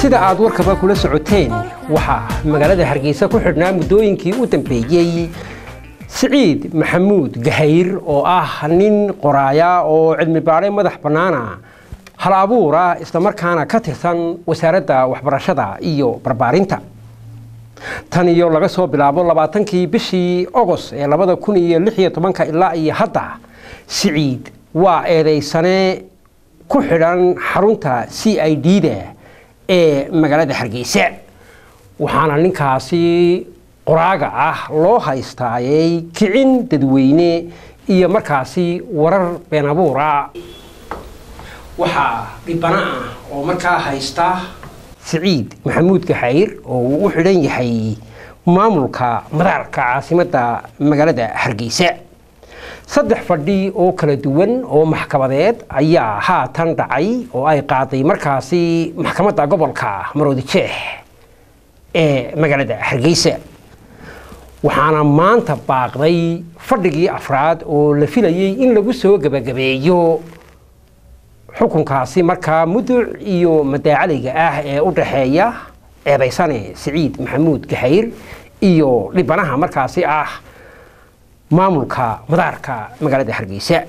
sida aad warkaba kula socoteen waxaa magaalada hargeysa ku xidhnaa muddooyinkii u dambeeyey siciid maxamuud gahayr oo ah nin qoraaya oo cilmi baadhe madax bannaana hal abuura islamarkaana ka tirsan wasaaradda waxbarashada iyo barbaarinta tan iyo laga soo bilaabo labaatankii bishii ogos ee labada kun iyo lix iyo tobanka ilaa iyo hadda siciid waa eedaysane ku xidhan xarunta c i d da ee magaalada hargeysa waxaana ninkaasi qoraaga ah loo haystaayay kicin dadweyne iyo markaasi warar been abuura waxaa dhibana ah oo markaa haysta siciid maxamuud gaxayr oo uu u xidhan yahay maamulka madaarka caasimadda magaalada hargeysa saddex fadhi oo kala duwan oo maxkamadeed ayaa haatan dhacay oo ay qaaday markaasi maxkamadda gobolka maroodi jeex ee magaalada hargeysa waxaana maanta baaqday fadhigii afraad oo la filayey in lagu soo gebagabeeyo xukunkaasi markaa muduc iyo madaacaliga ah ee u dhaxeeya eedaysane siciid maxamuud gaxayr iyo dhibanaha markaasi ah maamulka madaarka magaalada hargeysa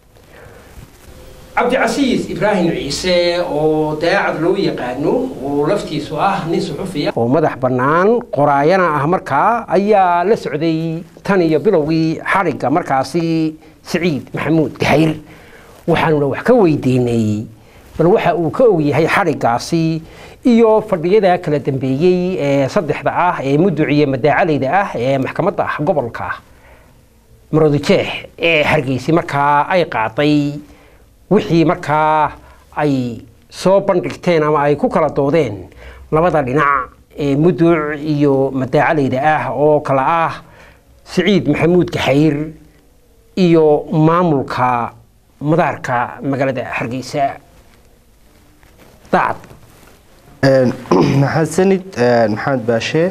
cabdicasiis ibraahim ciise oo daacad loo yaqaano oo laftiisu ah nin suxufiya oo madax bannaan qoraayana ah markaa ayaa la socday tan iyo bilowgii xadhigga markaasi siciid maxamuud gahayr waxaanuna wax ka weydiinay bal waxa uu ka ogyahay xadhiggaasi iyo fadhiyada kala dambeeyey ee saddexda ah ee muduciya madaacalayda ah ee maxkamadda gobolka maroodijeex ee hargeysi markaa ay qaaday wixii markaa ay soo bandhigteen ama ay ku kala doodeen labada dhinac ee muduc iyo madaacalayda ah oo kala ah siciid maxamuud gaxayr iyo maamulka madaarka magaalada hargeysa daacad maxadsanid maxamed baashe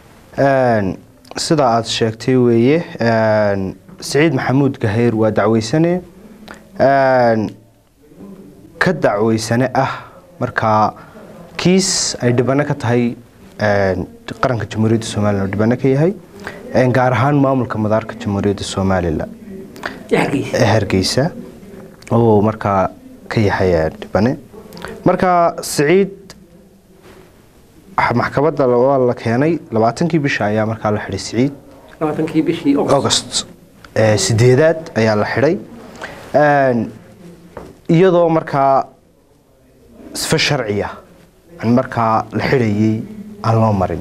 sida aada sheegtay weeye siciid maxamuud gahayr waa dacweysane ka dacweysane ah markaa kiis ay dhibano ka tahay qaranka jamhuuriyadda somalilan oo dhibano ka yahay gaar ahaan maamulka madaarka jamhuuriyadda somalilan ee hargeysa oo markaa ka yahay dhibane marka siciid maxkamadda waa la keenay labaatankii bisha ayaa markaa la xidhay siciid labaatankii bishii august sideedaad ayaa la xidhay iyadoo markaa sifa sharciya markaa la xidhayey aan loo marin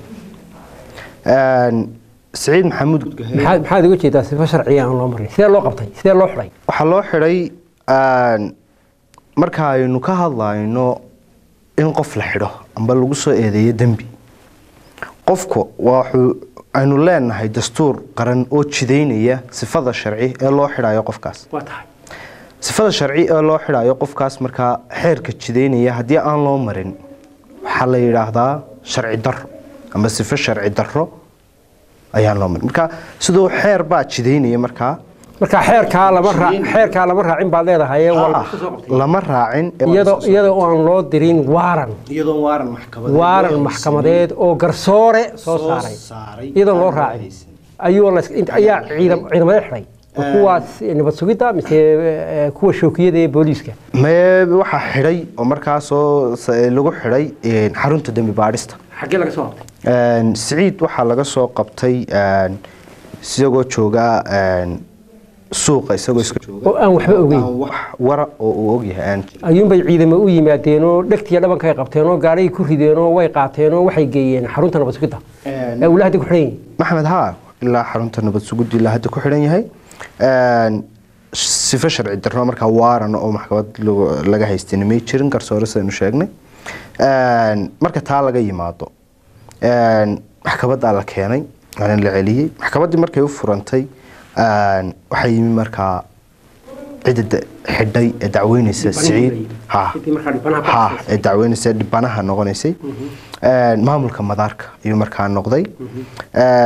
siciid maxamuud maxaad uga jeedaa sifa sharciya aan loo marin sidee loo qabtay sidee loo xidhay waxaa loo xidhay marka aynu ka hadlayno in qof la xidho amba lagu soo eedeeyo dembi qofku waxuu aynu leenahay dastuur qaran oo jidaynaya sifada sharci ee loo xidhayo qofkaas waa tahay sifada sharci ee loo xidhayo qofkaas markaa xeerka jidaynaya haddii aan loo marin waxaa la yidhaahdaa sharci daro ama sifo sharci daro ayaan loo marin marka siduu xeer baa jidaynaya markaa marka xeerkaa lama raa xeerkaa lama raacin baad leedahay waa la soo qabtay lama raacin iyadoo iyadoo aan loo dirin waaran iyadoo waaran maxkamadeed waaran maxkamadeed oo garsoore soo saaray iyadoo loo raacin ayuu la ayaa ciidam ciidamada xidhay kuwaas nabad sugidda mise kuwa shookiyada ee booliiska mee waxaa xidhay oo markaasoo lagu xidhay xarunta dembi baadhista xaggee laga soo qabtay siciid waxaa laga soo qabtay isagoo jooga suuqa isagoo iska jooga oo aan waxba ogeyn wax wara oo uu ogyahay aan jirin ayuunbay ciidamo u yimaadeenoo dhegtiya dhabanka ay qabteenoo gaadhay ku rideenoo way qaateenoo waxay geeyeen xarunta nabad sugidda ee ula hadda ku xidhan yihin maxamed haa ilaa xarunta nabad sugudda ilaa hadda ku xidhan yahay sifo sharci darro markaa waaran oo maxkamad laga haystayna may jirin garsoore sidaynu sheegnay marka taa laga yimaado maxkamaddaa la keenay waana la celiyey maxkamaddii markay u furantay waxaa yimi markaa cidda xidhay ee dacweyneysa siciid ha ha ee dacweyneysa dhibanaha noqonaysay maamulka madaarka ayuu markaa noqday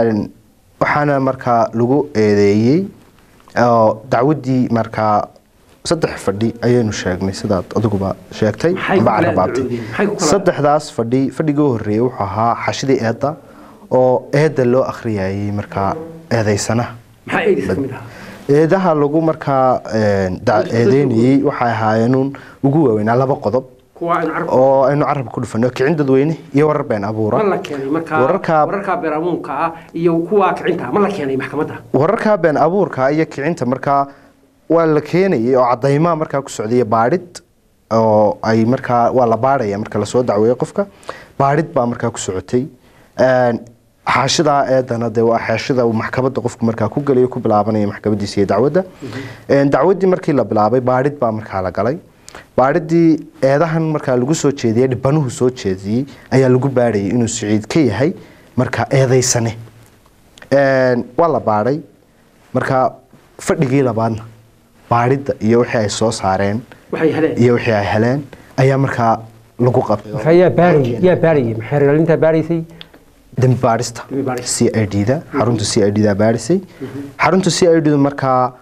waxaana markaa lagu eedeeyey oo dacwaddii markaa saddex fadhi ayaynu sheegnay sidaad adiguba sheegtay Maxay ku amba kala carabaatay ducoodeen? Maxay ku kala- saddexdaas fadhi fadhigii u horreeyey wuxuu ahaa xashidii eedda oo eedda loo akhriyayay markaa eedaysanaha maxaa eedis ka mid ahaa eedaha lagu markaa een, da- eedeynayey waxay ahaayeenuun ugu waaweynaa laba qodob kuwa aynu carab oo aynu carabka ku dhufano kicin dadweyne iyo warar been abuura ma la keenay markaa wararka wararka beeramuunka ah iyo kuwa kicinta ah ma la keenay maxkamadda wararka been abuurka iyo kicinta markaa waa la keenayay oo cadaymaha markaa ku socdaya baadhid oo ay markaa waa la baadhaya marka lasoo dacweeyo qofka baadhid baa markaa ku socotay Een, xaashidaa eedana dee waa xaashida uu maxkamadda qofku markaa ku gelayo ku bilaabanaya maxkamadiisa iyo dacwadda Een, dacwaddii markii la bilaabay baadhid baa markaa la galay baadhidii eedahan markaa lagu soo jeediyey dhibanuhu soo jeediyey ayaa lagu baadhayay inuu siciid ka yahay markaa eedaysane Een, waa la baadhay marka fadhigii labaadna baadhidda iyo wixii ay soo saareen waxay heleen iyo wixii ay heleen ayaa markaa lagu qabtay markaa yaa baarayay yaa baarayay maxay reelintaa baaraysay dembi baadhista Dembi baadhista. c i d da xarunta c i d da baadhisay xarunta c i d da markaa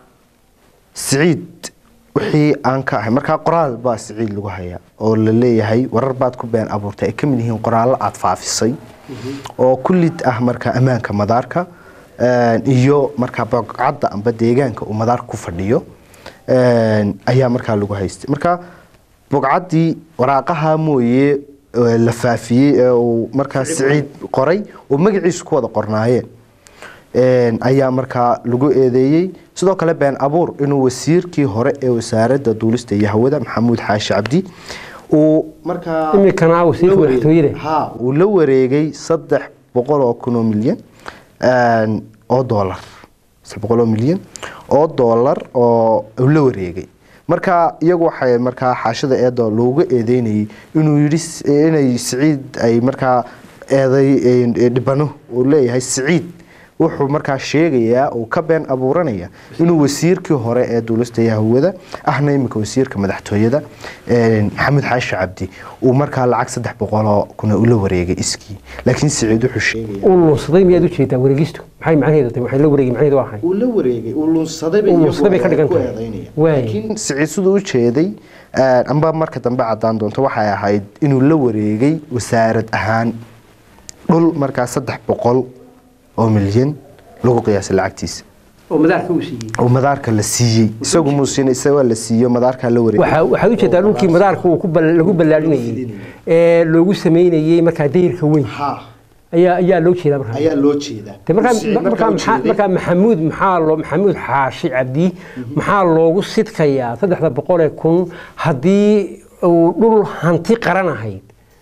siciid wixii aan ka ahay markaa qoraal baa siciid lagu hayaa oo la leeyahay warar baad ku been abuurtay ay ka mid yihiin qoraallo aad faafisay oo kullid ah markaa ammaanka madaarka een, iyo markaa bogcadda amba deegaanka uu madaarka ku fadhiyo een, ayaa markaa lagu haystay marka bogcaddii waraaqaha mooye ee la faafiyey ee uu markaa siciid qoray oo magaciisu ku wada qornaayeen Een, ayaa markaa lagu eedeeyey sidoo kale been abuur inuu wasiirkii hore ee wasaaradda duulista iyo hawada maxamuud xaashi cabdi uu markaa Imikana wasiirka la wareeg- madaxtooyada. ha uu la wareegay saddex boqol oo kun oo milyan een, oo doolar saddex boqol oo milyan oo doolar oo uu la wareegay marka iyagu waxay markaa xaashida eedo looga eedeynayay inuu yidhi s- inay siciid ay markaa eeday ee, dhibano uu leeyahay siciid wuxuu markaa sheegayaa uu ka been abuuranaya inuu wasiirkii hore ee duulista iyo hawada ahna iminka wasiirka madaxtooyada een, maxamed xaashi cabdi uu markaa lacag saddex boqoloo kuna ula wareegay iskii laakiin siciid wuxuu sheegaya uu lunsaday miyaad u jeedaa wareegistu maxay macnaheedu tahay waxay la wareegay macnaheedu waa ahay uu la wareegay uu lunsaday Uu lunsaday bay ka dhigan tahay. Waay. laakiin siciid siduu u jeeday een, amba marka dambe cadaan doonto waxay ahayd inuu la wareegay wasaarad ahaan dhul markaa saddex boqol oo milyan lagu qiyaasay lacagtiisa oo madaarka uu siiyey oo madaarka la siiyey isagu muusin isaga la siiyo madaarka la wareegay waxa waxaad u jeedaa dhulkii madaarka uu ku bal- lagu ballaarinayay ee loogu sameynayay markaa dayrka weyn ha ayaa ayaa loo jeedaa markaa ayaa loo jeedaa De markaa Siciid markaa markaa u maxaa- jeeday- markaa maxamuud maxaa loo maxamuud xaashi cabdi maxaa loogu sidkayaa saddexda boqol ee kun haddii uu dhul hanti qaran ahayd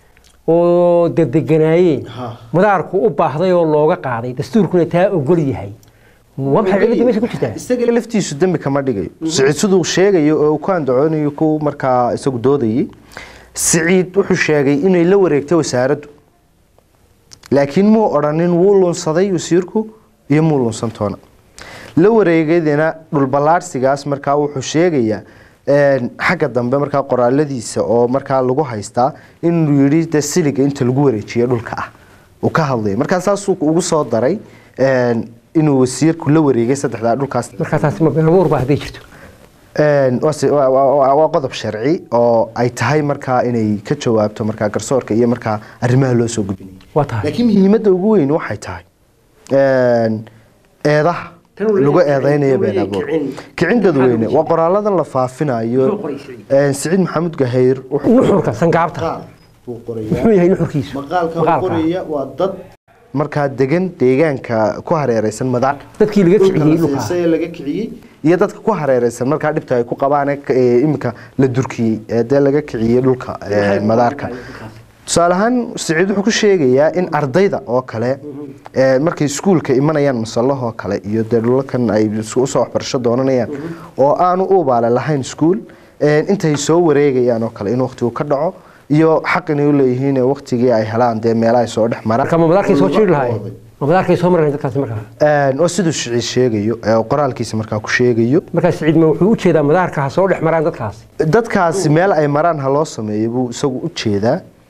oo degdeganaayeen Ha. madaarku u baahday oo looga qaaday dastuurkuna taa ogol yahay waa maxay cilada meesha ku jirtaa isaga laftiisu dembi kama dhigayo siciid siduu sheegayo oo uu ku andacoonayo ku markaa isagu doodayay siciid wuxuu sheegay inay la wareegtay wasaaraddu laakiin muu odhanin wuu lunsaday wasiirku iyo muu lunsantoona la wareegadina dhulballaadhsigaas markaa wuxuu sheegayaa een, xagga dambe markaa qoraaladiisa oo markaa lagu haystaa inuu yidhi de siliga inta lagu wareejiyo dhulka ah uu ka hadlaya markaa saasuu ugu soo daray een, inuu wasiirku la wareegay saddexdaa dhulkaas markaa taasi ma been abuur baa hadday jirto Een, waa si- waa- waa waa- waa qodob sharci oo ay tahay markaa inay ka jawaabto markaa garsoorka iyo markaa arrimaha loo soo gudbinayo waa tahay laakiin muhiimadda ugu weyn waxay tahay een, eedaha Tan uu lagu leeyahay eedeynayo kicin, been uu abuur leeyahay kicin. kicin dadweyne Maxaa waa qoraaladan la faafinayo Muxuu qoray Siciid? een, siciid maxamed gahayr wuxuu nuxurka sangaabta buu muxuu yahay nuxurkiisu Maqaalka. waa dad markaa degan deegaanka ku hareereysan madaar dadkii laga dhulka kiciyey la dhulka siisay ee laga kiciyey iyo dadka ku hareereysan markaa dhibta ay ku qabaan ee ka- ee iminka la durkiyey ee dee laga kiciyey dhulka ee madaarka tusaale ahaan siciid wuxuu ku sheegayaa in ardayda oo kale ee markay iskuulka imanayaan masalahoo kale iyo dee dhulalkan ay is- usoo waxbarasho doonanayaan oo aanu u ubaale lahayn iskuul ee intay soo wareegayaan oo kale in waqtigu ka dhaco iyo xaq inay u leeyihiin ee waqtigii ay helaan dee meelaha soo dhex maraan marka ma madaarkay soo jiri lahaayeen ma madaarkay soo mareen dadkaasi markaa Een, waa siduu siciid sheegayo ee qoraalkiisa markaa ku sheegayo markaa siciid ma wuxuu u jeedaa madaarka ha soo dhex maraan dadkaasi dadkaasi meel ay maraan ha loo sameeyo buu isagu u jeedaa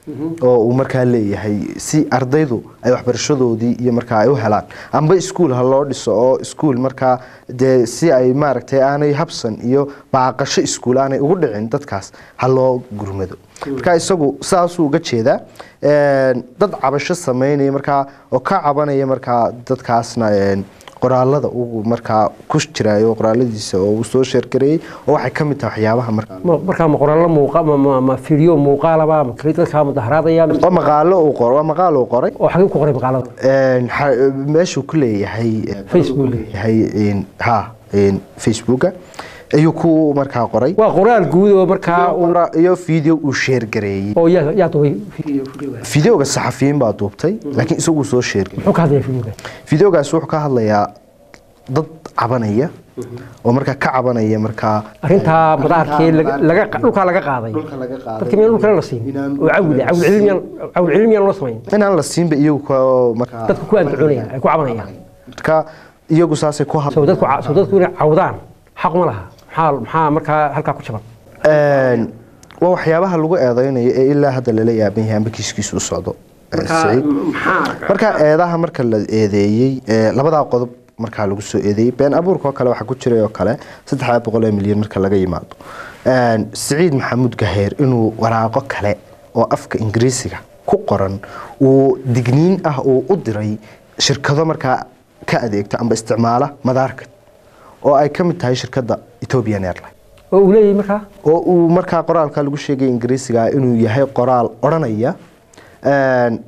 oo uu markaa leeyahay si ardaydu ay waxbarashadoodii iyo markaa ay u helaan amba iskuul ha loo dhiso oo iskuul markaa dee si ay maaragtay aanay habsan iyo baaqasho iskuul aanay ugu dhicin dadkaas ha loo gurmado marka isagu saasuu uga jeedaa Een, dad cabasho sameynaya markaa oo ka cabanaya markaa dadkaasna een, qoraalada uu markaa ku jirayo qoraaladiisa oo uu soo sheergareeyey oo waxay ka mid tahay waxyaabaha markaa Ma- markaa ma qoraallo muuqa ma- ma ma fiidyo muuqaalaba ma keli dadkaa mudaharaadaya mise- waa maqaalo uu qoray waa maqaal uu qoray oo xagee ku qoray maqaalada Een, xa- meeshuu ku leeyahay een, Facebook. leeyahay een, ha een, facebooka ayuu ku markaa qoray waa qoraal guud oo markaa uu- iyo video uu sheergareeyey oo yaa yaa duubay fiidyo fiidyoga videoga saxafiyiin baa duubtay laakiin isaguu soo sheergareeyey muxuu ka hadlaya fiidyoga videogaas wuxuu ka hadlayaa dad cabanaya oo markaa ka cabanaya markaa arrintaa madaarkee laga- laga dhulkaa laga qaaday Dhulka laga qaaday. dadka miyaan dhulkale la siin Inaan- oo cawile cawil cilmiyaan cawil cilmiyaan loo samayn inaan la siinba iyagu ka- markaa dadku ku andacoonayaan ay ku cabanayaan marka iyagu saasay ku soo dadku ca- soo dadku inay cawdaan xaq ma laha maxaa maxaa markaa halkaa ku jaban Een, waa waxyaabaha lagu eedeynayo ee ilaa hadda lala yaaban yahay amba kiiskiisu u socdo ee, Saciid. marka eedaha marka la eedeeyey ee, labadaa qodob markaa lagu soo eedeeyey been abuurka oo kale waxaa ku jiray oo kale saddex boqol oo milyan marka laga yimaado Een, siciid maxamuud gaheer inuu waraaqo kale oo afka ingiriisiga ku qoran uu digniin ah uu u diray shirkado markaa ka adeegta amba isticmaala madaarka oo ay ka mid tahay shirkadda ethiopian airline oo uu leeyahay markaa oo uu markaa qoraalka lagu sheegay ingiriisiga inuu yahay qoraal odhanaya een,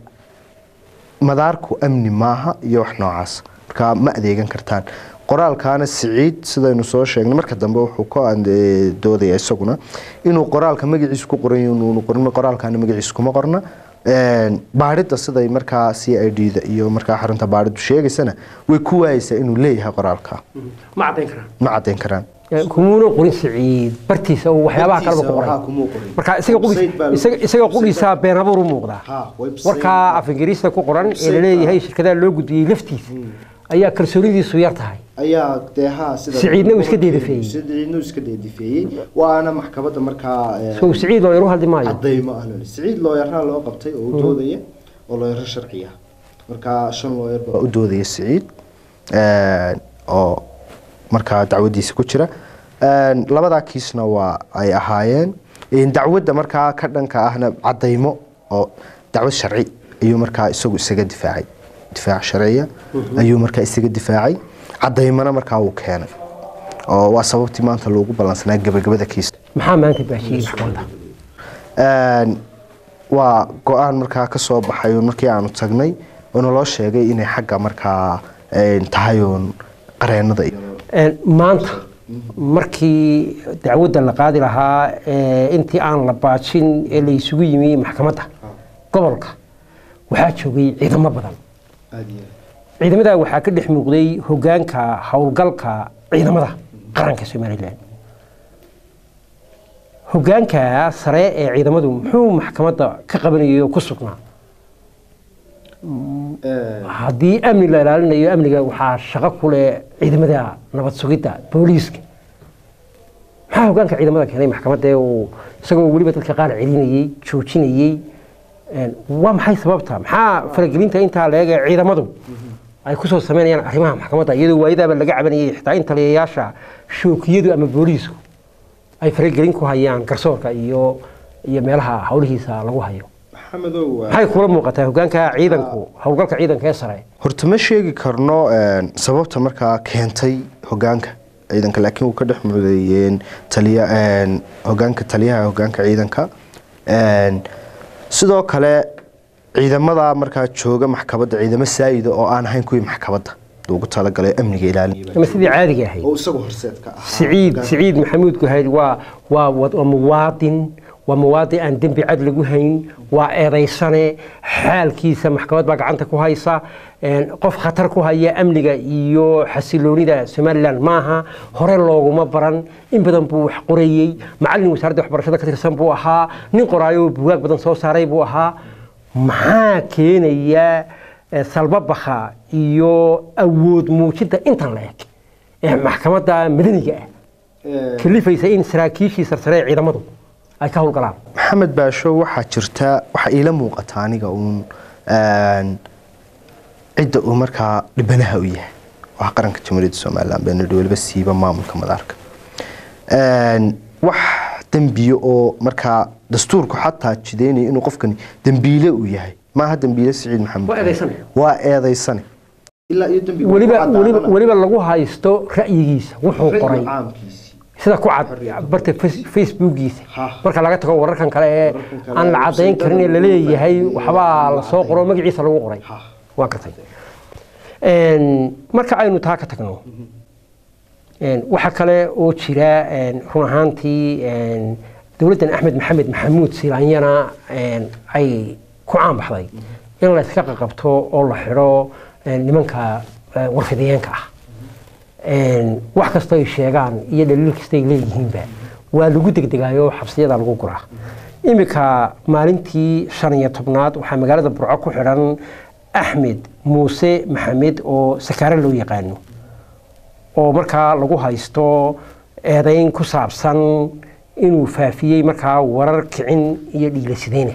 madaarku amni maaha iyo wax noocaas markaa ma adeegan kartaan qoraalkaana siciid sidaynu soo sheegnay marka dambe wuxuu ka ande- doodaya isaguna inuu qoraalka magaciisa ku qoran yahay inuunu qorin qoraalkaana magaciisa kuma qorna Een, baadhida siday markaa c i d da iyo markaa xarunta baadhidu sheegaysana way ku waayeysaa inuu leeyahay qoraalka ma caddayn karaan ma caddayn karaan kumuuna qorin siciid bartiisa oo waxyaabaha kaleba ku qoray marka isaga qudhiis isaga isaga qudhiisa been abuur u muuqdaa Ha, website warkaa af ingiriista ku qoran ee la leeyahay shirkadaha loo gudbiyey laftiisa ayaa kalsoonidiisu yar tahay ayaa dee haa sida Siciidna uu iska deedifeeyey. siciidna uu iska deedifeeyey waana maxkamadda markaa eh, sow siciid oo yar u hadli maayo cadaymo ah loo siciid looyaraa loo qabtay oo u doodaya oo looyaro sharci ah markaa shan looyar baa u doodaya siciid eh, oo markaa dacwadiisa ku jira Een, labadaa kiisna waa ay ahaayeen Een, dacwadda markaa ka dhanka ahna cadaymo oo dacwad sharci ayuu markaa isagu isaga difaacay difaac sharciya ayuu markaa isaga difaacay cadaymana markaa uu keenay oo waa sababtii maanta loogu ballansanaa gabagabada kiisa maxaa maanta baashiyey maxkamadda Een, waa go-aan markaa ka soo baxay uun markii aanu tagnay oo naloo sheegay inay xagga markaa een, tahay uun qareenada iyo Een, maanta markii dacwadda la qaadi lahaa ee intii aan la baajin ee la isugu yimi maxkamadda gobolka waxaa joogay ciidamo badan ciidamada waxaa ka dhex muuqday hogaanka howlgalka ciidamada qaranka somalilan hogaanka sare ee ciidamadu muxuu maxkamadda ka qabanayay oo ku sugnaa haddii amni la ilaalinayo amniga waxaa shaqo ku leh ciidamada nabad sugidda booliiska maxaa hogaanka ciidamada keenay maxkamadda ee uu isagoo weliba dadka qaar celinayey joojinayey Een, waa maxay sababta maxaa faragelinta intaa leeg ee ciidamadu ay kusoo sameynayaan arrimaha maxkamadda iyadoo waayadaaba laga cabanayay xitaa in taliyayaasha shookiyadu ama booliisku ay faragelin ku hayaan garsoorka iyo iyo meelaha howlihiisa lagu hayo maxamedow maxay kula muuqataa hogaanka ciidanku howlgalka ciidanka ee sare horta ma sheegi karno een, sababta markaa keentay hogaanka ciidanka laakiin wuu ka dhex mudeeyeen taliya een, hogaanka taliyaha hogaanka ciidanka Een, sidoo kale ciidamada markaa jooga maxkamadda ciidamo saayida oo aan ahayn kuwii maxkamadda loogu talagalay amniga ilaalinaya ama sidii caadiga ahayd oo isagu horseedka ahaa سعيد سعيد محمود كهيل waa waa wad- waa muwaadin waa muwaadin aan dembi cad lagu hayn waa eedaysane xaalkiisa maxkamad baa gacanta ku haysa een, qof khatar ku haya amniga iyo xasiloonida somalilan maaha hore looguma baran in badan buu wax qorayey macalin wasaaradda waxbarashada ka tirsan buu ahaa nin qoraayo oo bugaag badan soo saaray buu ahaa maxaa keenaya eh, salbabakha iyo awood muujinta intan la eg ee maxkamadda madaniga ah kalifaysa in saraakiishii sarsare ee ciidamadu ay ka howlgalaan maxamed baasho waxaa jirta waxaa iila muuqata aniga uun een, cidda uu markaa dhibanaha u yahay waa qaranka jamhuuriyadda somalilan baa nidhi weliba siiba maamulka madaarka Een, wax dembiye oo markaa dastuurku xataa jideynaya inuu qofkani dembiile uu yahay maaha dembiile siciid maxamed Waa eedaysane. waa eedaysane ilaa iyo dembiga weliba ku weliba caddaanana. weliba lagu haysto ra'yigiisa wuxuu qoray caamkiisii sida ku cad barta face- facebookiisa Ha. marka laga tago wararkan kale ee kale aan la ee cadayn karin ee laleeyahay website-da waxbaa iyo la soo qoro magaciisa lagu qoray Ha. waa gartay Een, marka aynu taa ka tagno een, waxaa kale oo jira een, run ahaantii een, dowladdan axmed maxamed maxamuud silaanyana een, ay ku caanbaxday in la iska qaqabto oo la xidho een, nimanka eh, warfidiyeenka ah Een, wax kasta ay sheegaan iyo dhaliil kasta ay leeyihiinba waa lagu degdegaayo xabsiyada lagu guraa iminka maalintii shan iyo tobnaad waxaa magaalada burco ku xidhan axmed muuse maxamed oo sakaare loo yaqaano oo markaa lagu haysto eedayn ku saabsan inuu faafiyey markaa warar kicin iyo dhiilasideyna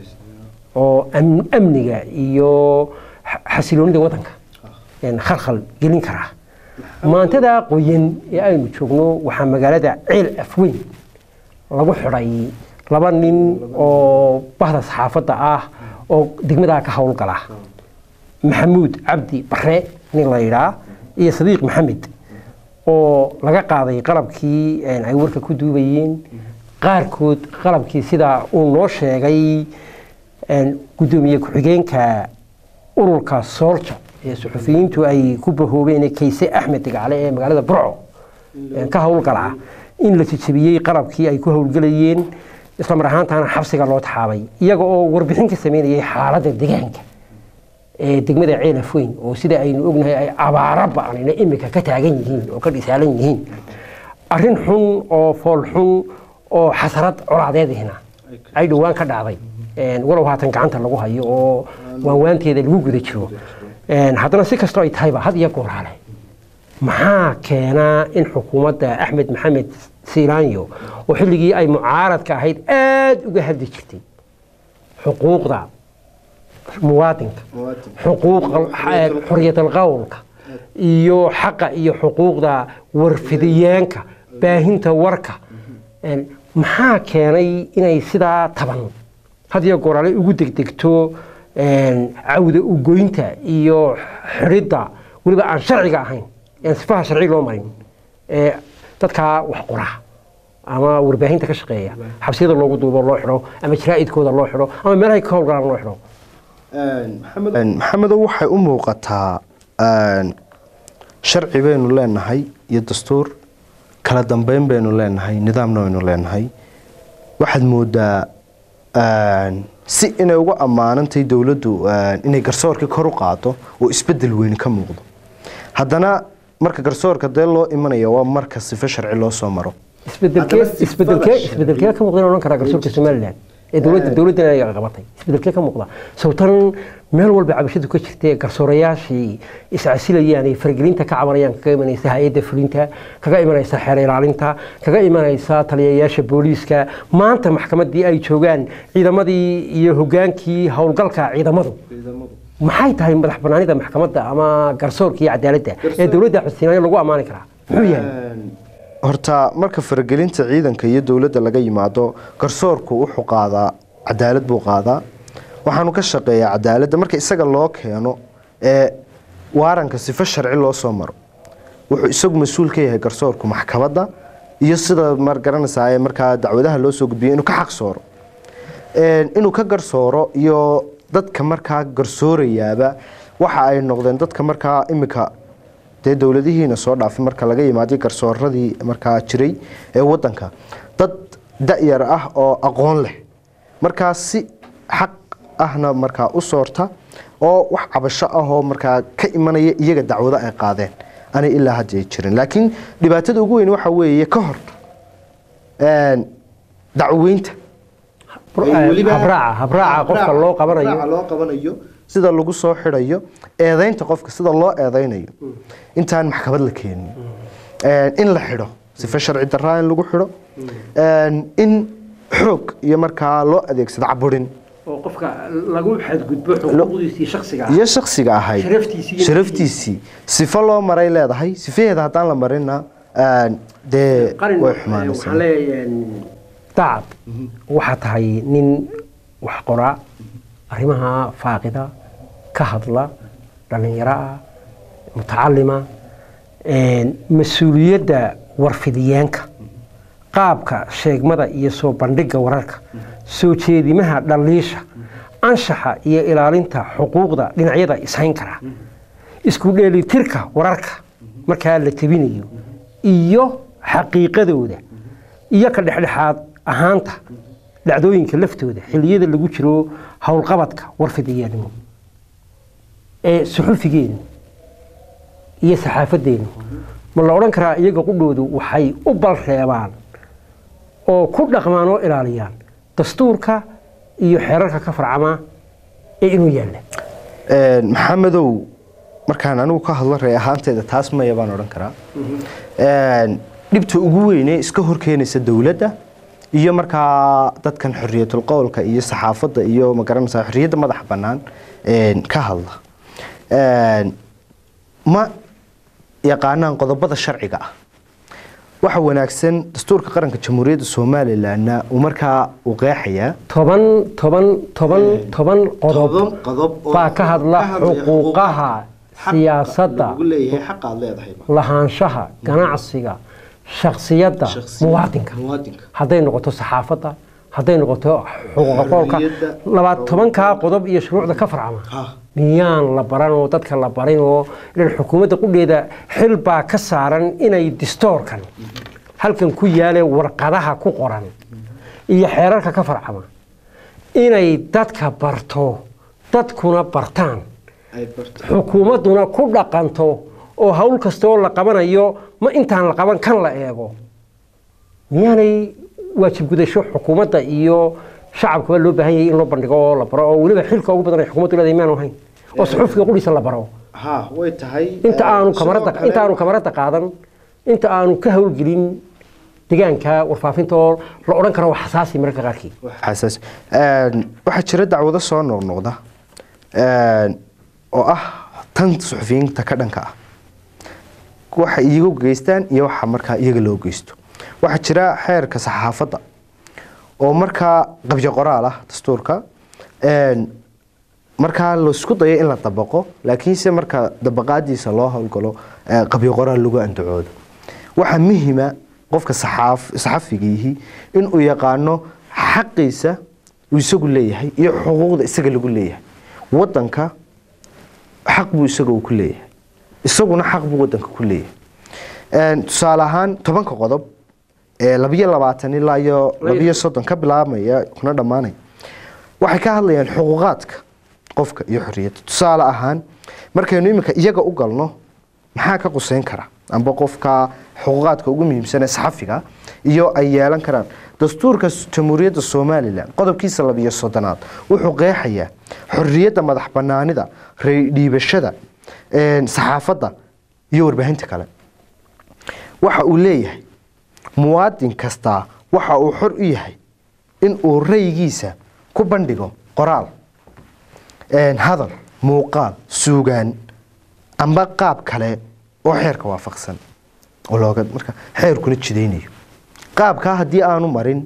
oo am- amniga iyo xa- xasiloonida waddanka een, khalkhal gelin karaa maantada qoyan ee aynu joogno waxaa magaalada ceel afweyn lagu xidhay laba nin oo bahda saxaafadda ah oo degmadaa ka howlgala maxamuud cabdi bare nin la yidhaa iyo sadiiq maxamed oo laga qaaday qalabkii een, ay warka ku duubayeen qaarkood qalabkii sida uu noo sheegay een, guddoomiye ku-xigeenka ururka soolja ee suxufiyiintu ay ku bahoobeen ee kayse axmed degacale ee magaalada burco een, ka howlgala in la jejebiyey qalabkii ay ku howlgelayeen isla mar ahaantaana xabsiga loo taxaabay iyaga oo warbixin ka sameynayay xaaladda deegaanka ee degmada ceelaf weyn oo sida aynu ognahay ay abaaro ba'anina imika ka taagan yihiin oo ka dhisaalan yihiin arrin xun oo fool xun oo xasarad colaadeedihna ay dhowaan ka dhacday Een, walow haatan gacanta lagu hayo oo waanwaanteeda lagu guda jiro Een, haddana si kastoo ay tahayba had iyo goor hale maxaa keenaa in xukuumadda axmed maxamed siilaanyo oo xilligii ay mucaaradka ahayd aada uga hadli jirtay xuquuqda muwaadinka xuquuqa xoriyadal qowlka iyo xaqa iyo xuquuqda warfidiyeenka baahinta warka Een, maxaa keenay inay sidaa taban had iyo goor ale ugu degdegto een, cawda ugoynta iyo xidhidda weliba aan sharciga ahayn aan sifaha sharci loo marin ee dadkaa wax qora ama warbaahinta ka shaqeeya xabsiyada loogu duubo loo xidho ama jaraa'idkooda loo xidho ama meelahay ka howlgalaan loo xidho Een, maxamedow waxay u muuqataa een, sharci baynu leenahay iyo dastuur kala dambeyn baynu leenahay nidaamna baynu leenahay waxaad moodaa een, si inay uga ammaanantay dowladdu een, inay garsoorkii kor u qaado oo isbedel weyni ka muuqdo haddana marka garsoorka dee loo imanaya waa marka sife sharci loo soo maro isbedelkee Haddana sifada isbedelkee sharci- isbedelkee ka muuqda in odhan karaa garsoorka somalilan ee dowladda dowladdan ay qabatay isbedelkee ka muuqda sababtan meel walba cabashadu ka jirtee garsoorayaashii iscasilayaan ay faragelinta ka cabanayaan kaga imanaysa hay-adda fulinta kaga imanaysa xeer ilaalinta kaga imanaysa taliyayaasha booliiska maanta maxkamaddii ay joogaan ciidamadii iyo hogaankii howlgalka ciidamadu maxay tahay madax banaanida maxkamadda ama garsoorka iyo cadaaladda ee dowladda xusinayo lagu ammaani karaa muxuu yahay horta marka faragelinta ciidanka iyo dowladda laga yimaado garsoorku wuxuu qaadaa cadaalad buu qaadaa waxaanu ka shaqeeyaa cadaaladda marka isaga loo keeno ee waaranka sifo sharci loo soo maro wuxuu isagu mas-uul ka yahay garsoorku maxkamadda iyo sida mar garanaysaa ee markaa dacwadaha loo soo gudbiyo inuu ka xaq sooro Een, inuu ka garsooro iyo dadka markaa garsoorayaaba waxa ay noqdeen dadka markaa imika dee dowladihiina soo dhaafay marka laga yimaaday garsooradii markaa jiray ee wadanka dad da-yar ah oo aqoon leh markaa si xaq ahna markaa u soorta oo wax cabasho ah oo markaa ka imanaya iyaga dacwado ay qaadeen anay ilaa hadda ay jirin laakiin dhibaatada ugu weyn waxa weeye ka hor een, dacweynta habraaca habraaca qofka loo qabanayo loo qabanayo sida lagu soo xidhayo eedeynta qofka sida loo eedeynayo intaan maxkamad la keenin Een, in la xidho sife sharci daraa in lagu xidho Een, in xoog iyo markaa loo adeegsado caburin oo qofka lagu xadgudbo xuquuqdiisii shaksiga iyo shaksiga ahayd Sharaftiisii iyo sharaftiisii sifo loo maray leedahay sifaheeda haddaan la marinna een, dee qarin way waxaan xumaanaysaa leeyahay dacad waxaa tahay nin wax qoraa arrimaha faaqida ka hadla dhallinyaro ah mutacalima mas-uuliyadda warfidiyeenka qaabka sheegmada iyo soo bandhigga wararka soo jeedimaha dhaliisha anshaxa iyo ilaalinta xuquuqda dhinacyada ishayn kara isku dheelitirka wararka markaa la tebinayo iyo xaqiiqadooda iyo ka dhexdhexaad ahaanta dhacdooyinka laftooda xilliyada lagu jiro howlqabadka warfidiyaanimo ee suxufigeenu iyo saxaafadeenu ma la odhan karaa iyaga qudhoodu waxay u balreebaan oo ku dhaqmaan oo ilaaliyaan dastuurka iyo xeerarka ka farcama ee inuu yaalla Een, maxamedow markaan anigu ka hadlo ree ahaanteeda taas maya baan odhan karaa Een, dhibta ugu weyne iska horkeenaysa dowladda iyo markaa dadkan xorriyatul qowlka iyo saxaafadda iyo magaranaysaa xorriyadda madaxa bannaan een, ka hadla Een, ma yaqaanaan qodobada sharciga ah waxa wanaagsan dastuurka qaranka jamhuuriyadda somalilanna uu markaa uu qeexayaa toban toban toban toban qodob Toban qodob oo baa ka hadla ka hadlaya xuquuqaha siyaasadda lagu leeyahay xaqa aad leedahay lahaanshaha ganacsiga shaksiyadda Shakhsiyadda muwaadinka muwaadinka. hadday noqoto saxaafadda hadday noqoto xuquuqa qowlka Xorriyadda. labaad tobankaa qodob iyo shuruucda ka farcama Ha. miyaan la baran oo dadka la barin oo ilan xukuumadda qudheeda xil baa ka saaran inay distoorkan halkan ku yaale warqadaha ku qoran iyo xeerarka ka farcama inay dadka barto dadkuna bartaan ay barto xukuumadduna ku dhaqanto oo hawl kastoo la qabanayo ma intaan la qaban kan la eego miyaanay waajib gudasho xukuumadda iyo shacabkaba loo baahan yahay in loo bandhigo oo la baro oo weliba xilka ugu badan ay xukuumaddu leedahay miyaanu ahayn oo suxufiga qudhiisa la baro ha way tahay inta aanu kamarada inta aanu kamarada qaadan inta aanu ka hawlgelin deegaanka warfaafinta oo la odhan karo wax xasaasi mararka qaarkii xasaas Een, waxaa jira dacwado soo noqnoqda een, oo ah tan suxufiyiinta ka dhanka ah waxa iyagu geystaan iyo waxa markaa iyaga loo geysto waxaa jira xeerka saxaafadda oo markaa qabyo qoraal ah dastuurka een, markaa laisku dayo in la dabaqo laakiinse marka dabaqaadiisa loo howlgalo ee, qabyo qoraal lagu andacoodo waxaa muhima qofka saxaaf- saxafigiihi inuu yaqaano xaqiisa uu isagu leeyahay iyo xuquuqda isaga lagu leeyahay wadanka xaq buu isaga uu ku leeyahay isaguna xaq buu wadanka ku leeyahay Een, tusaale ahaan tobanka qodob ee labiyo labaatan ilaa iyo labiyo soddon ka bilaabmaya kuna dhammaanaya waxay ka hadlayaan xuquuqaadka qofka iyo xorriyadda tusaale ahaan markaynu iminka iyaga u galno maxaa ka quseyn kara amba qofka xuquuqaadka ugu muhiimsan ee saxafiga iyo ay yeelan karaan dastuurka s- jamhuuriyadda somalilan qodobkiisa labiyo soddonaad wuxuu qeexayaa xorriyadda madax banaanida raydhiibashada een, saxaafadda iyo warbaahinta kale waxa uu leeyahay muwaadin kastaa waxa uu xor u yahay in uu raygiisa ku bandhigo qoraal een, hadal muuqaal suugaan amba qaab kale oo xeerka waafaqsan oo looga marka xeerkuna jidaynayo qaabkaa haddii aanu marin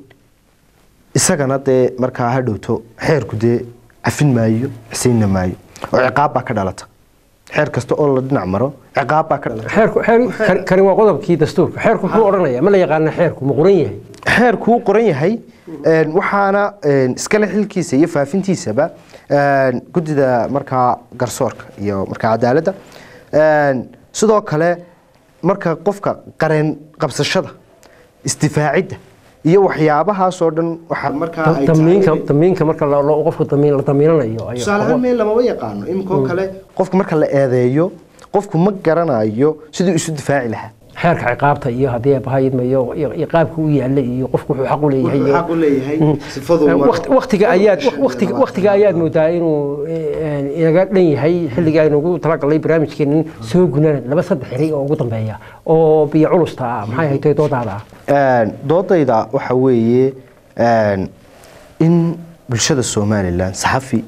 isagana dee markaa ha dhowto xeerku dee cafin maayo xisiinna maayo oo ciqaab baa ka dhalata xeer kasta oo la dhinac maro ciqaab baa ka dhalata xeerku xeer kani- kani waa qodobkii dastuurka xeerku muxuu odhanaya ma la yaqaana xeerku ma qoran yahay xeerkuu qoran yahay een, waxaana een, iskale xilkiisa iyo faafintiisaba een, guddida markaa garsoorka iyo markaa cadaaladda Een, sidoo kale marka qofka qareen qabsashada isdifaacidda iyo waxyaabahaasoo dhan waxaa markaa ay tahay damiinka damiinka marka la- lo- qofka damiin la damiinanayo ayo tusaale ahaan meel lamaba yaqaano iminkoo kale qofka marka la eedeeyo qofku ma garanayo siduu isu difaaci lahaa xeerka ciqaabta iyo haddii abahayidmayo iyo iyo qaabka u yaalla iyo qofku wuxuu xaq u leeyahay iyo- xaq u leeyahay sifaduu Eh, maro. waqti- waqtiga ayaad waqtiga waqtiga ayaad moodaa inuu eh, inaga dhan yahay xilliga aynu ugu talagalnay barnaamijkeenan soo gunaan laba saddex eri oo ugu dambeeya oo biyo culusta ah maxay haytay doodaada ah Een, doodayda waxa weeye Een, in bulshada somalilan saxafi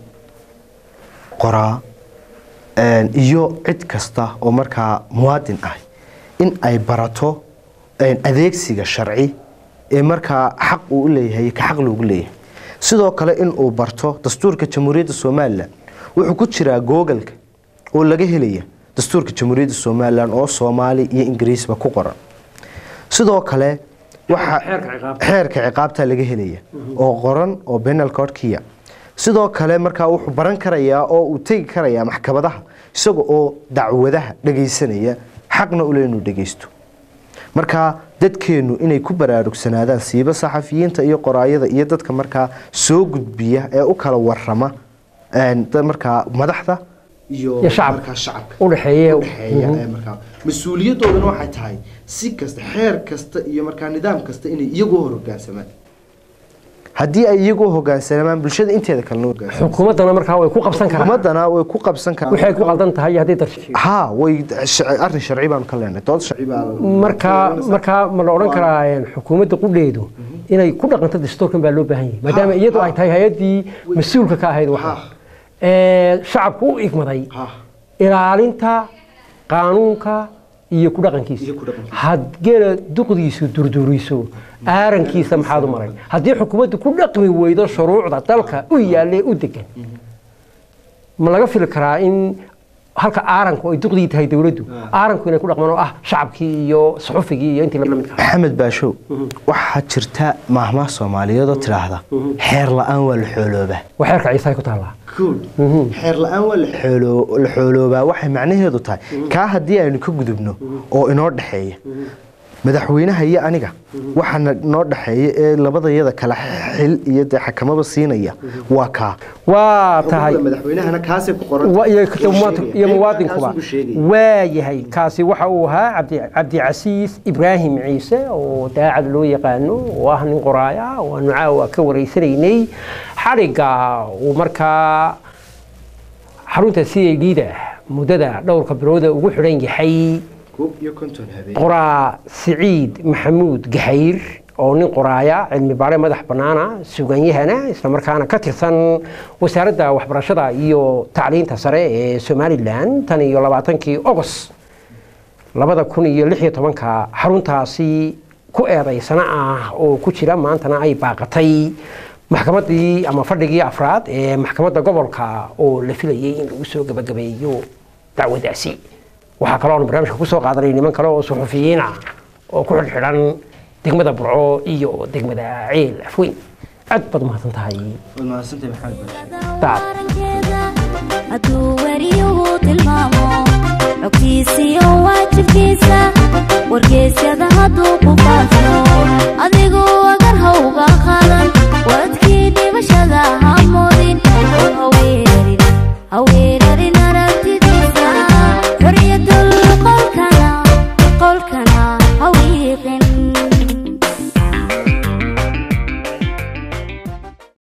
qoraa een, iyo cid kasta oo markaa muwaadin ah in ay barato een, adeegsiga sharci ee markaa xaq uu u leeyahay ka xaq loogu leeyahay sidoo kale in uu barto dastuurka jamhuuriyadda somalilan wuxuu ku jiraa googalka oo laga helaya dastuurka jamhuuriyadda somalilan oo soomaali iyo ingiriisba ku qoran sidoo kale waxa Xeerka ciqaabta. xeerka ciqaabta laga helaya oo qoran oo penal codkiya sidoo kale markaa wuxuu baran karayaa oo uu tegi karayaa maxkamadaha isaga oo dacwadaha dhagaysanaya xaqna ule inuu dhagaysto marka dadkeennu inay ku baraarugsanaadaan siiba saxafiyiinta iyo qoraayada iyo dadka markaa soo gudbiya ee u kala warama een, dad markaa madaxda iyo Iyo shacabka. markaa shacabka u dhexeeya udhexeeya ee markaa mas-uuliyadoodana waxay tahay si kasta xeer kasta iyo markaa nidaam kasta inay iyagu hor hogaansamaan haddii ay iyagu hogaansamaan bulshada inteeda kalena hogaansamaan xukuumaddana markaa way ku qabsan karaan xukuumaddana way ku qabsan karaan waxay ku qaldan tahay iyo haddii dar ha way sh- arrin sharci baanu ka leenahay dood sharci baa markaa markaa ma la odhan karaa een, xukuumadda qudheedu inay ku dhaqanto dastuurkan baa loo baahan yahay maadaama Ha, iyadu ha. ay tahay hay-addii mas-uulka ka ahayd waxa Ha. Ee, shacabku u igmaday Ha. ilaalinta qaanuunka iyo ku dhaqankiisa Iyo ku dhaqankiisa. had geela duqdiisu durduriso aarankiisa maxaad u maray haddii xukuumaddu ku dhaqmi weydo shuruucda dalka u yaalle u degan ma laga fili karaa in halka aaranku ay duqdii tahay dowladdu aaranku inay ku dhaqmaan oo ah shacabkii iyo suxufigii iyo intii la midka ahaa maxamed baashow waxaa jirta maahmaah soomaaliyeed oo tidhaahda xeer la-aan waa la xooloobaa waa xeerka ciise ay ku taallaa xeer la-aan waa la xoolo- la xooloobaa waxay macnaheedu tahay kaa haddii aynu ka gudubno oo inoo dhexeeya madaxweynaha iyo aniga waxaana noo dhexeeya ee labadayada kala xil iyo dee xakamaba siinaya waa kaa waa tahay madaxweynahana kaasay ku qoran wa- iyo muwaadin- iyo muwaadinkuba waa yahay kaasi waxa uu ahaa cabdi cabdicasiis ibraahim ciise oo daacad loo yaqaano oo ah nin qoraaya oo aanu caawa ka wareysanaynay xadhigga uu markaa xarunta c a d da muddada dhowrka bilooda ugu xidhan yahay koob iyo konton habeen qoraa siciid maxamuud gahayr oo nin qoraaya cilmi baare madax bannaana suganyahana islamarkaana ka tirsan wasaaradda waxbarashada iyo tacliinta sare ee somalilan tan iyo labaatankii ogos labada kun iyo lix iyo tobanka xaruntaasi ku eedaysana ah oo ku jira maantana ay baaqatay maxkamaddii ama fadhigii afraad ee maxkamadda gobolka oo la filayay in lagu soo gebagabeeyo dacwadaasi waxaa kaloo aan barnaamijka ku soo qaadanay niman kale oo suxufiyiin ah oo ku xidhxidhan degmada burco iyo degmada ceel afweyn aad baad umahadsan tahay mahadsantahay maxamed baashow Daad. warankeeda hadduu weriyuhu tilmaamo xogtiisiyo waajibkiisa wargeysyada hadduu ku